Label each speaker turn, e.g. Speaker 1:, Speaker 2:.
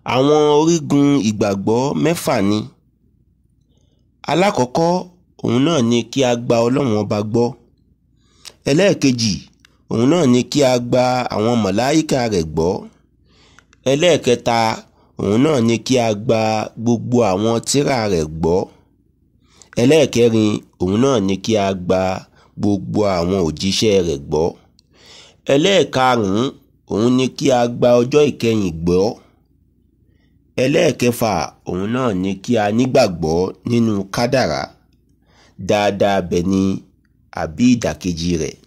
Speaker 1: àwọn orígun ìgbàgbọ́ mẹ́fà ni alákọ̀ọ́kọ́ òun náà ni kí a gba ọlọ́run ọba gbọ́ ẹlẹ́ẹ̀kejì òun náà ni kí a gba àwọn màláíkà rẹ̀ gbọ́ ẹlẹ́ẹ̀kẹta òun náà ni kí a gba gbogbo àwọn tírà rẹ̀ gbọ́ ẹlẹ́ẹ̀kẹrin òun náà ni kí a gba gbogbo àwọn òjíṣẹ́ rẹ̀ gbọ́ ẹlẹ́ẹ̀karùn-ún òun ni kí a gba ọjọ́ ìkẹyìn gbọ́ ẹlẹ́ẹ̀kẹfà òun náà ni kí a nígbàgbọ́ nínú kádàrá dáadáa bẹ̀ ni àbí ìdàkejì rẹ̀